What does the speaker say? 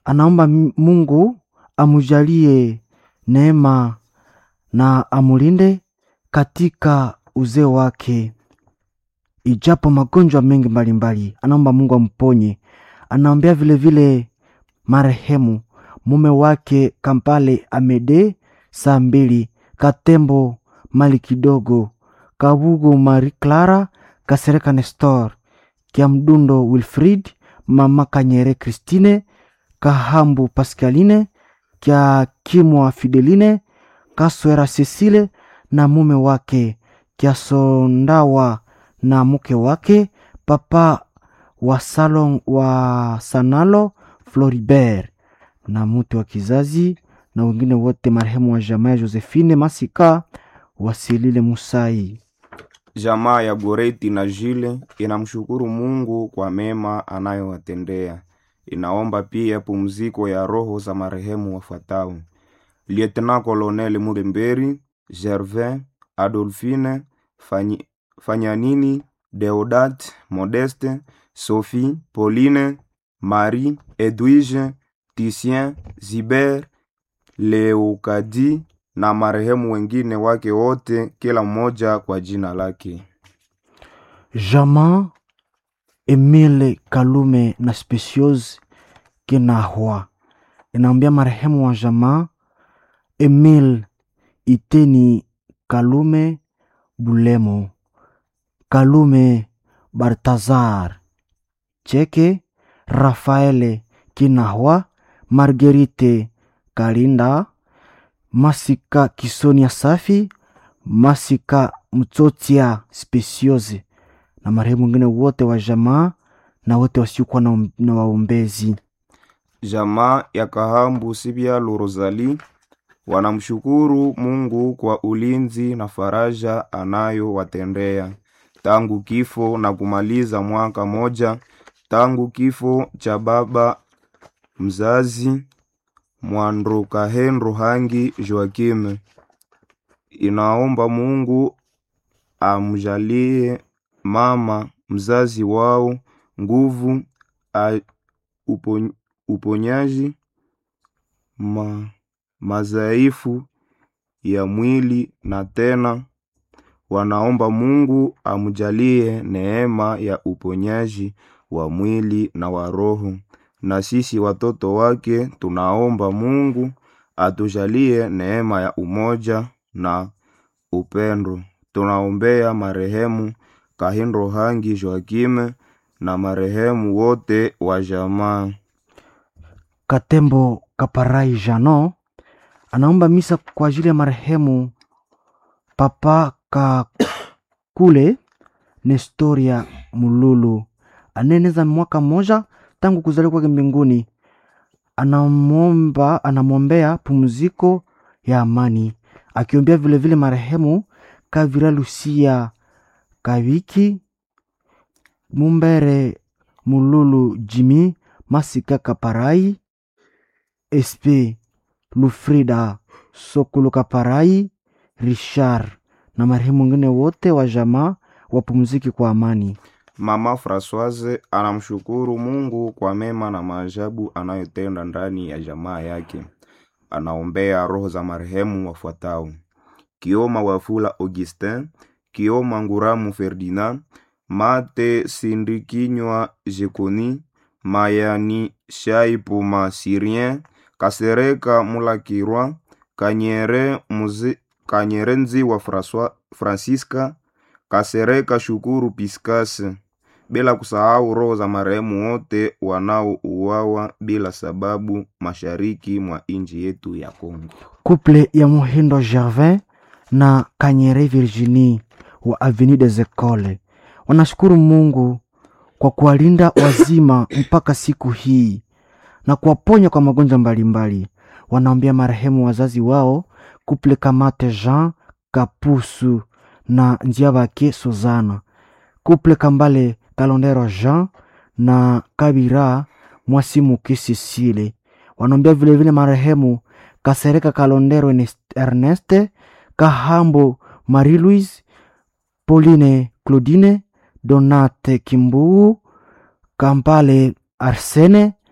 anaomba m- Mungu amujalie neema na amulinde katika uzee wake, ijapo magonjwa mengi mbalimbali, anaomba Mungu amponye. Anaombea vile vile marehemu mume wake Kampale Amede saa mbili, Katembo Mali kidogo, Kabugu Marie Clara, Kasereka Nestor, Kiamdundo Wilfrid, Mama Kanyere Christine, Kahambu Pascaline, Kya Kimwa Fideline, Kaswera Cecile na mume wake, Kiasondawa na mke wake, papa wa salon wa Sanalo Floribert na mtu wa kizazi na wengine wote marehemu wa jamaa ya Josephine Masika Wasilile Musai. Jamaa ya Goreti na Jile inamshukuru Mungu kwa mema anayowatendea. Inaomba pia pumziko ya roho za marehemu wafuatao: Lieutenant Colonel Muremberi, Gervin, Adolphine, Fanyi, Fanyanini, Deodat, Modeste, Sophie, Pauline, Marie, Edwige, Titien, Ziber, Leokadi na marehemu wengine wake wote, kila mmoja kwa jina lake. Jamaa Emile Kalume na Speciose Kinahwa inaambia marehemu wa jamaa Emile Iteni Kalume Bulemo Kalume Bartazar Cheke Rafaele Kinahwa Marguerite Kalinda Masika Kisonia Safi Masika Mtsotia Speciose na marehemu wengine wote wa jamaa na wote wasiokuwa na, na waombezi. Jamaa ya Kahambu Sibyalo Rosali wanamshukuru Mungu kwa ulinzi na faraja anayowatendea tangu kifo na kumaliza mwaka moja tangu kifo cha baba mzazi Mwandrokahenro Hangi Joakim. Inaomba Mungu amjalie mama mzazi wao nguvu a, upon, uponyaji ma, madhaifu ya mwili na tena wanaomba Mungu amjalie neema ya uponyaji wa mwili na wa roho. Na sisi watoto wake tunaomba Mungu atujalie neema ya umoja na upendo. Tunaombea marehemu Kahindo Hangi Joakime na marehemu wote wa jamaa. Katembo Kaparai Jano anaomba misa kwa ajili ya marehemu Papa Kakule Nestoria Mululu anaeneza mwaka mmoja tangu kuzaliwa kwake mbinguni. Anamwomba, anamwombea pumziko ya amani, akiombea vilevile marehemu Kavira Lucia Kaviki Mumbere Mululu Jimi Masika Kaparai SP Lufrida Sokulu Kaparai Richard na marehemu wengine wote wa jamaa wapumziki kwa amani. Mama Francoise anamshukuru Mungu kwa mema na maajabu anayotenda ndani ya jamaa yake. Anaombea roho za marehemu wafuatao: Kioma Wafula Augustin, Kioma Nguramu Ferdinand, Mate Sindikinywa Jekoni, Mayani Shaipuma Syrien, Kasereka Mulakirwa, Kanyere Muzi, Kanyere Nziwa François, Francisca, Kasereka Shukuru Piskase, bila kusahau roho za marehemu wote wanaouawa bila sababu mashariki mwa nchi yetu ya Kongo. Couple ya Muhindo Gervin na Kanyere Virginie wa Avenue des Ecoles wanashukuru Mungu kwa kuwalinda wazima mpaka siku hii na kuwaponya kwa magonjwa mbalimbali. Wanaombea marehemu wazazi wao Couple Kamate Jean Kapusu na Njiabake Suzana, Couple Kambale Kalondero Jean na Kabira Mwasimuki Sisile. Wanaombea vilevile marehemu Kasereka Kalondero Erneste Kahambo Marie Louise Pauline Claudine Donate Kimbuu Kampale Arsene